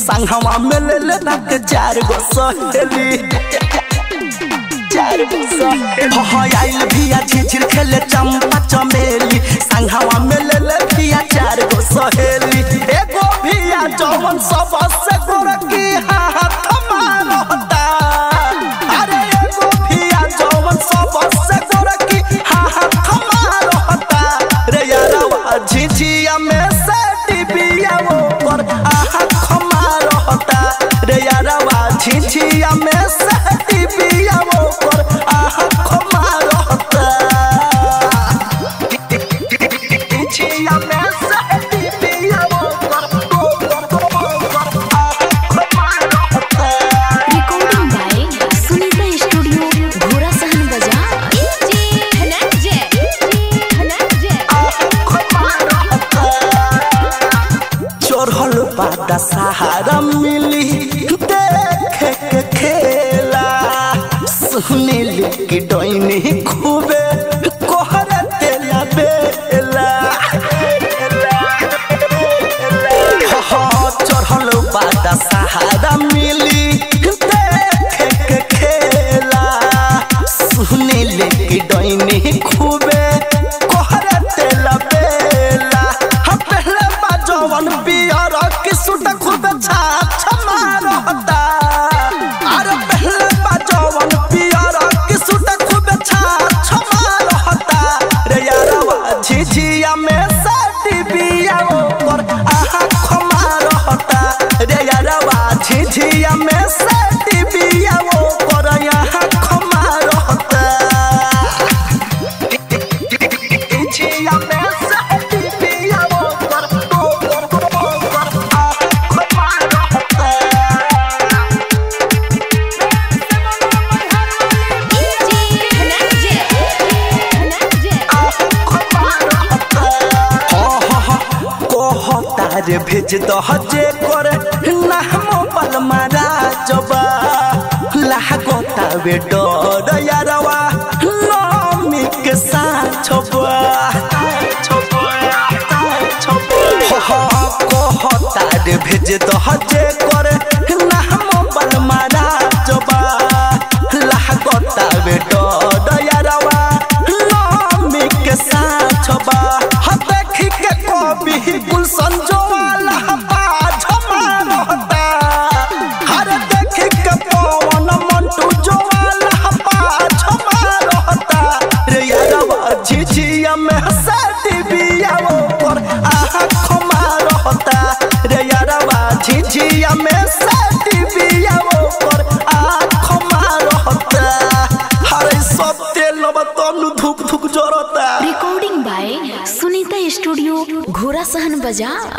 संगवा में ले ले रख चार गो सहेली चार गो सहेली हो आइल भिया झिझिर खेले चंपा चमेली संगवा में ले ले भिया चार गो सहेली एगो भिया जवन सबसे गोरकी हाथ मारता अरे एगो भिया जवन सबसे गोरकी हाथ मारता रे यारवा झिझिया में से डिबिया वो पर आँख मारता रे यारवा झिझिया में से डिबिया वो पर आँख मारता झिझिया में से डिबिया वो पर आँख मारता रिकॉर्डिंग बाय सुनीता स्टूडियो घोड़ा सहन बाजार चढ़ल पाता सहारा मिली देखे के खेला सुनील की डोइनी खूबे कोहरे तेला बेला हाँ, चढ़ल पाता सहारा मिली देखे के खेला सुनील की डोइनी खूबे कोहरे तेला बेला हम पहले बाजवन पियर की सुट खूब छाछ मारता अरे पहले बाजवन पियर की सुट खूब छाछ मारता रे यारवा झिझिया में साटी बिया ऊपर आँख मारता रे यारवा झिझिया में साटी बिया ऊपर आँख मारता झिझिया में साटी बिया ऊपर आँख मारता कहतारे भेज दह जे कर नाम पलमारा जबा लागता बे डर यारवा नमी के साथ छबा कहतारे भेज दह जे कर नाम पलमारा जबा लागता बे डर यारवा नमी के साथ छबा ह देखी के कवि गुलशन जोवाला बाझ मारता हर देखी के पवन मंटू जोवाला बाझ मारता रे यारवा झिझिया में साटी बिया ऊपर आँख मारता रे यारवा झिझिया में साटी बिया ऊपर आँख मारता हरे सब तेल तनु धुक धुक जरता रिकॉर्डिंग बाय सुनीता स्टूडियो घोड़ा सहन बाजार